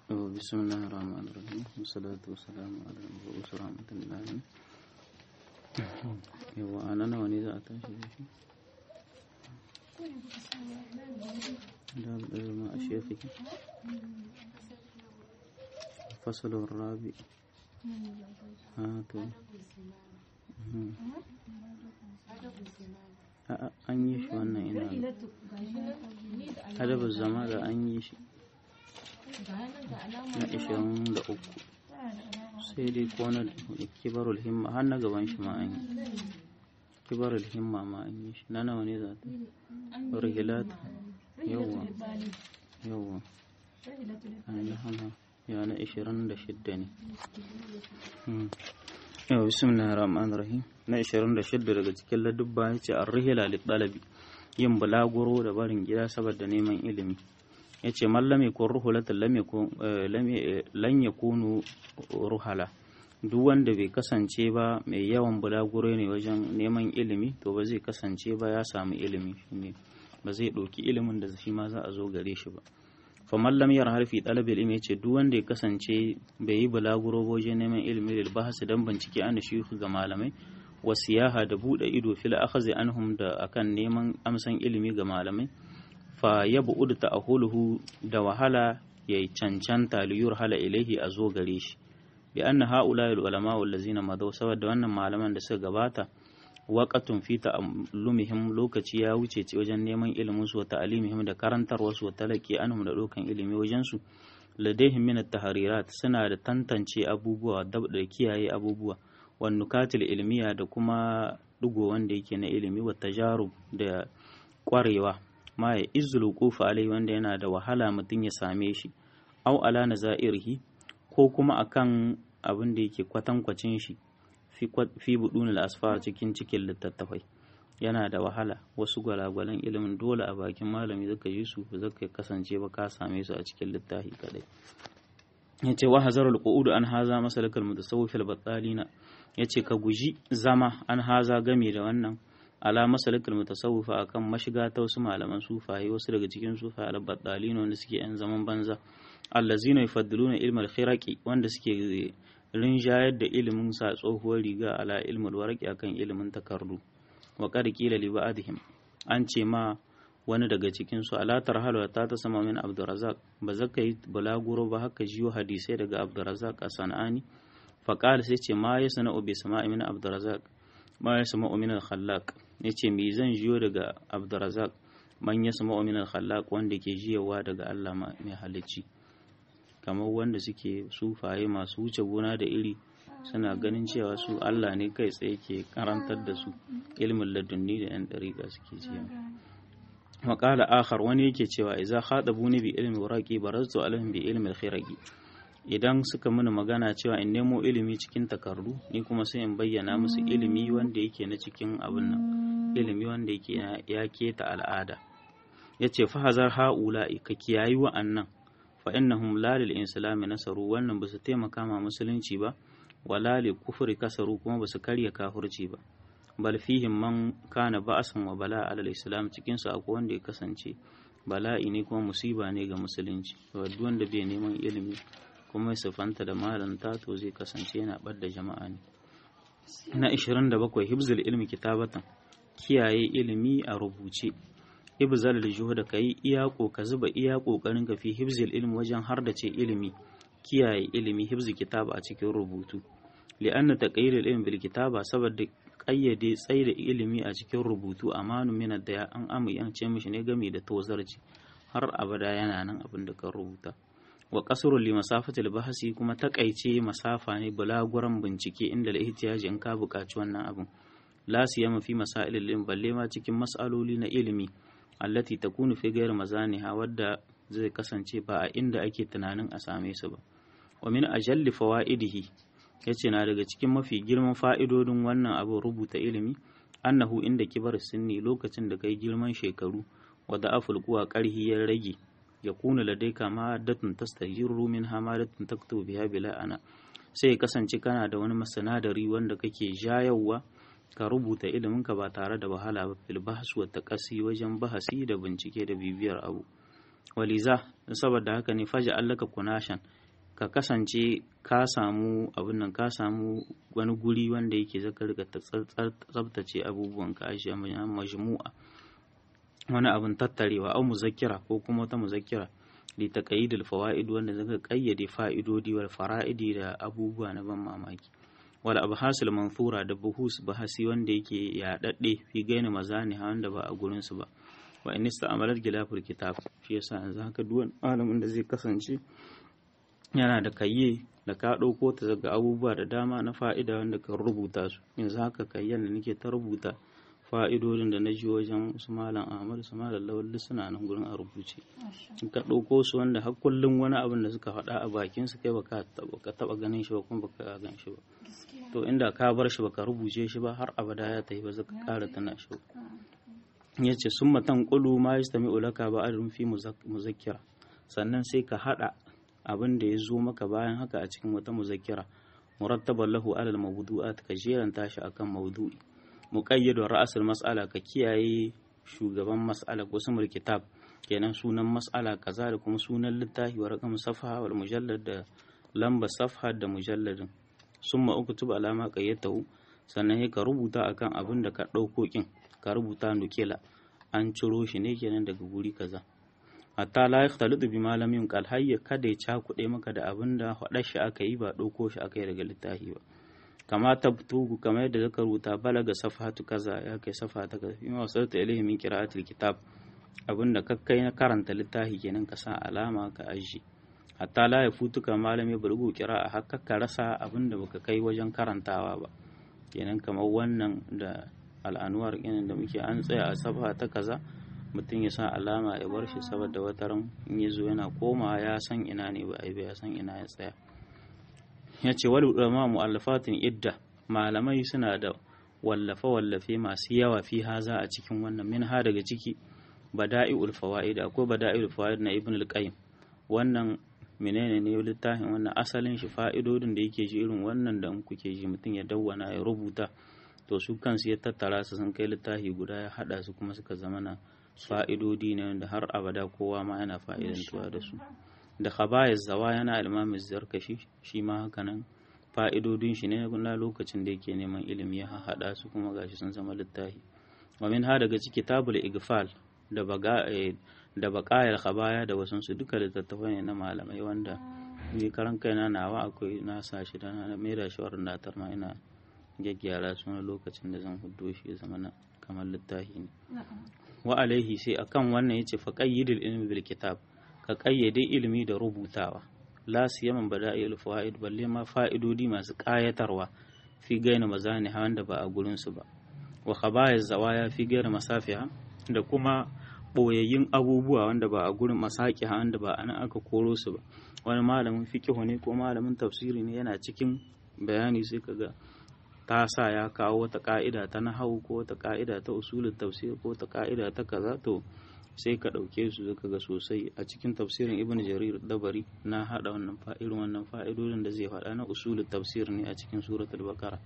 بسم الله الرحمن الرحيم والصلاة والسلام على المبعوث رحمة للعالمين yawa a nan nawa ne za a tashi da shi da ɗaya ma a shefiki fasalin rabi a to an yi shi wannan ina adabin zama da an yi shi na ishirin da uku sai dai ko na kibarul himma har na gaban shi ma an yi kibarul himma ma an yi shi na nawa ne za ta rihilat yawwa yawwa alhamma ya na ishirin da shidda ne yau bismillahir rahmanir rahim na ishirin da shidda daga cikin ladubba ya ce an rihila littalabi yin bulaguro da barin gida saboda neman ilimi ya ce mallam ya kun ruhulatan lan ya kunu ruhala duk wanda bai kasance ba mai yawan bulaguro ne wajen neman ilimi to ba zai kasance ba ya samu ilimi shine ba zai ɗauki ilimin da shi ma za a zo gare shi ba fa mallam yar harfi ɗalib ilimi ya ce duk wanda ya kasance bai yi bulaguro wajen neman ilimi da bahasi dan bincike an shi ga malamai wa siyaha da buɗe ido fil akhzi anhum da akan neman amsan ilimi ga malamai fa ya bu'udu ta'ahuluhu da wahala ya cancanta liyur hala ilaihi a zo gare shi bi anna haula ulama wallazina madaw saboda wannan malaman da suka gabata waqatun fi ta'allumihim lokaci ya wuce ce wajen neman ilimin su wa ta'limihim da karantarwa su wa talaki anhum da dokan ilimi wajen su ladaihim min at-tahrirat suna da tantance abubuwa da kiyaye abubuwa wan nukatil ilmiya da kuma dugo wanda yake na ilimi wa tajarub da kwarewa ma ya izul kufa alai wanda yana da wahala mutum ya same shi au ala nazairihi ko kuma akan abin da yake kwatankwacin shi fi budunul asfar cikin cikin littattafai yana da wahala wasu gwalagwalan ilimin dole a bakin malami zaka yi su ba zaka kasance ba ka same su a cikin littafi kadai yace wa hazarul qu'ud an haza masalakal mutasawwif al battalina yace ka guji zama an haza game da wannan ala masalikul mutasawwifa akan mashiga ta wasu malaman sufaye wasu daga cikin sufaye al-baddalin wanda suke yan zaman banza allazina yufaddiluna ilmal khiraqi wanda suke rinjayar da ilimin sa tsohuwar riga ala ilmul waraqi akan ilimin takardu wa qad qila li ba'dihim an ce ma wani daga cikin su ala tarhalu ta ta sama min abdurrazzaq ba zaka yi bulaguro ba haka jiyo hadisai daga abdurrazzaq a sanani fa qala sai ce ma yasna bi sama'i min abdurrazzaq ma yasma min al-khallaq ya ce me zan jiyo daga abdurazak man ya sama min khallaq wanda ke jiyawa daga Allah mai halicci kamar wanda suke sufaye masu wuce gona da iri suna ganin cewa su Allah ne kai tsaye ke karantar da su ilmin ladunni da yan dariƙa suke cewa maƙala akhar wani yake cewa idza khadabuni bi ilmi waraqi baraztu alaihim bi ilmi al-khiraqi idan suka mini magana cewa in nemo ilimi cikin takardu ni kuma sai in bayyana musu ilimi wanda yake na cikin abin nan ilimi wanda yake ya keta al'ada ya ce fa hazar ha'ula'i ka kiyayi wa'annan fa innahum la lil insilami nasaru wannan ba su taimaka ma musulunci ba wala lil kufri kasaru kuma ba su karya kafirci ba bal fihim man kana ba'asan wa bala alal islam cikin su akwai wanda ya kasance bala'i ne kuma musiba ne ga musulunci duk wanda bai neman ilimi kuma ya siffanta da malanta to zai kasance yana ɓadda jama'a ne na 27 hibzul ilmi kitabatan kiyaye ilimi a rubuce ibzal da ka yi iya ka zuba iya kokarin ka fi hibzul ilmi wajen har da ce ilimi kiyaye ilimi hibzu kitaba a cikin rubutu li'anna taqayyid ilmi bil kitaba saboda kayyade tsaida ilimi a cikin rubutu amanu min da an amince mishi ne game da tozarci har abada yana nan abin da ka rubuta wa kasrul li masafatil bahsi kuma takaice masafa ne bulaguran bincike inda da ihtiyaji in ka buƙaci wannan abin la siyama fi masailil ilm balle ma cikin mas'aloli na ilimi allati takunu fi ghairi mazaniha wadda zai kasance ba a inda ake tunanin a same su ba wa min ajalli fawaidihi yace na daga cikin mafi girman fa'idodin wannan abin rubuta ilimi annahu inda kibar sinni lokacin da kai girman shekaru wa da'aful quwa karhi ya rage ya kuna ladaika madatun tastahiru min hamadatun taktubu biha bila ana sai ya kasance kana da wani masanadari wanda kake jayarwa ka rubuta iliminka ba tare da wahala ba fil bahs wa taqasi wajen bahasi da bincike da bibiyar abu waliza saboda haka ne faja allaka kunashan ka kasance ka samu abin nan ka samu wani guri wanda yake zaka riga tsabtace abubuwan ka ajiye majmu'a wani abin tattarewa au muzakkira ko kuma wata muzakkira li taqayyidul fawaid wanda zaka kayyade fa'idodi wal fara'idi da abubuwa na ban mamaki wal abhasul manthura da buhus bahasi wanda yake yaɗaɗɗe fi gaini mazani wanda ba a gurin su ba wa in ista'amalat gilafur kitab shi yasa yanzu haka duk malamin da zai kasance yana da kayye da ka ɗauko ta daga abubuwa da dama na fa'ida wanda ka rubuta su yanzu haka kayyan da nake ta rubuta fa'idodin da na ji wajen su malam ahmad su malam lawal suna nan gurin a rubuce in ka ɗauko su wanda har kullum wani abin da suka faɗa a bakin su kai baka taɓa ganin shi ba kuma baka gan shi ba to inda ka bar shi baka rubuce shi ba har abada ya tafi ba zaka ƙara tana shi ba ya ce sun matan ƙulu ma ya stami ulaka ba adadin fi muzakkira sannan sai ka haɗa abin da ya zo maka bayan haka a cikin wata muzakkira murattaban lahu alal mawdu'at ka jeranta shi akan mawdu'i muqayyadu ra'asul mas'ala ka kiyaye shugaban mas'ala ko sumul kitab kenan sunan mas'ala kaza da kuma sunan littafi wa raqam safha wal mujallad da lamba safha da mujalladin summa uktub alama qayyatahu sannan ka rubuta akan abin da ka ɗauko kin ka rubuta nukila an ciro shi ne kenan daga guri kaza hatta la yakhtalitu bi malamin qal hayya kada ya cakuɗe maka da abin da faɗar shi aka yi ba ɗauko shi aka yi daga littafi ba kama tabtugu kamar yadda zaka rubuta balaga safhatu kaza ya kai safa ta kaza fi wasalta ilayhi min qira'atil kitab abin da kakkai na karanta littafi kenan ka sa alama ka aji hatta la ya futuka malami burgu qira'a hakka ka rasa abin da baka kai wajen karantawa ba kenan kamar wannan da al'anuwar irin da muke an tsaya a safa ta kaza mutum ya sa alama ya bar shi saboda wataran in ya zo yana komawa ya san ina ne ba a ya san ina ya tsaya ya ce wal ulama mu'allafatin idda malamai suna da wallafe wallafe masu yawa fi haza a cikin wannan min ha daga ciki bada'iul fawaid akwai bada'iul fawaid na ibn al-qayyim wannan menene ne littafin wannan asalin shi fa'idodin da yake ji irin wannan da in kuke ji mutum ya dawwana ya rubuta to su kansu ya tattara su sun kai littafi guda ya hada su kuma suka zama na fa'idodi ne wanda har abada kowa ma yana fa'idantuwa da su da khabayar zawa yana ilmamin zarkashi shi ma haka nan fa'idodin shi ne na lokacin da yake neman ilimi ya hada su kuma gashi sun zama littafi wa min ha daga ciki tabul igfal da baga da bakayar khabaya da wasu su duka littattafai ne na malamai wanda ni karan kaina nawa akwai na sa shi da na mai da shi wannan ma ina gyaggyara su na lokacin da zan hudo shi ya zama na kamar littafi ne wa alaihi sai akan wannan yace fa qayyidul ilmi bil kitab ka kayyade ilimi da rubutawa la siyaman bada'il fawaid balle ma fa'idodi masu kayatarwa fi gaina mazani wanda ba a gurin su ba wa khabaya zawaya fi gaina masafiha da kuma boyayyun abubuwa wanda ba a gurin masaki wanda ba anan aka koro su ba wani malamin fiqh ne ko malamin tafsiri ne yana cikin bayani sai kaga ta sa ya kawo wata ka'ida ta nahau ko wata ka'ida ta usulul tafsir ko wata ka'ida ta kaza to sai ka ɗauke su zaka ga sosai a cikin tafsirin ibn jarir dabari na haɗa wannan irin wannan fa'idodin da zai faɗa na usulul tafsir ne a cikin suratul baqara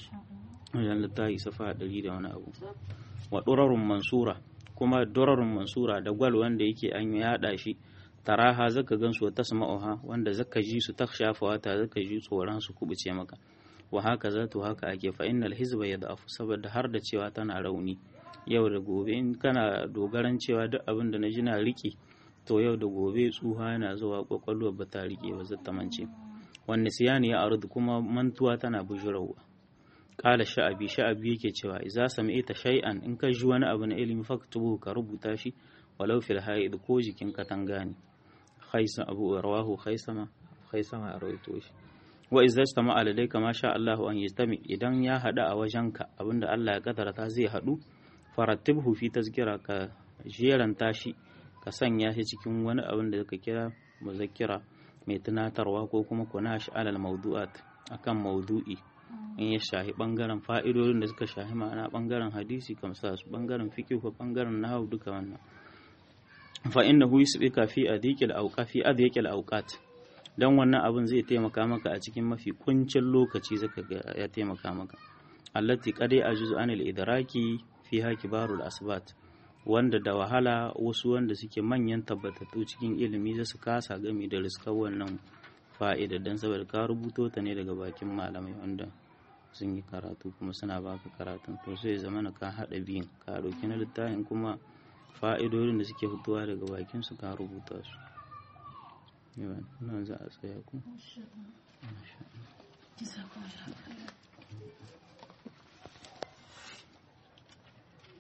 wajen littafi safa ɗari da wani abu wa durarun mansura kuma durarun mansura da gwal wanda yake an yaɗa shi taraha zaka gansu ta tasma'uha wanda zaka ji su ta shafawa ta zaka ji tsoron su kubuce maka wa haka za to haka ake fa innal hizba yad'afu saboda har da cewa tana rauni yau da gobe in kana dogaran cewa duk abin da na ji na riki to yau da gobe tsuha yana zuwa kwakwalwa ba ta rike ba zata mance wanda siyani ya ardu kuma mantuwa tana bujurawa kala sha'abi sha'abi yake cewa idza sami'ta shay'an in ka ji wani abu na ilimi faktubu ka rubuta shi walau fil haid ko jikin katanga ne khaisa abu rawahu khaisama khaisama a rawaito shi wa idza istama aladayka ma sha Allah an yastami idan ya hada a wajenka abinda Allah ya kadarta zai hadu farattibhu fi tazkira ka jeranta shi ka sanya shi cikin wani abin da zaka kira muzakkira mai tunatarwa ko kuma kunash alal mawdu'at akan mawdu'i in ya shahi bangaren fa'idodin da suka shahi ma'ana bangaren hadisi kamsa su bangaren fiqh ko bangaren nahwu duka wannan fa innahu yusbika fi adiqil awqa fi adiqil awqat dan wannan abin zai taimaka maka a cikin mafi kuncin lokaci zaka ga ya taimaka maka allati qad ajuzu anil idraki fiha kibarul asbat wanda da wahala wasu wanda suke manyan tabbatattu cikin ilimi za su kasa gami da riskar wannan fa'ida don saboda ka rubuto ta ne daga bakin malamai wanda sun yi karatu kuma suna baka karatun to sai zama na ka haɗa biyun ka ɗauki na littafin kuma fa'idodin da suke fitowa daga bakin su ka rubuta su yawan nan za a tsaya ku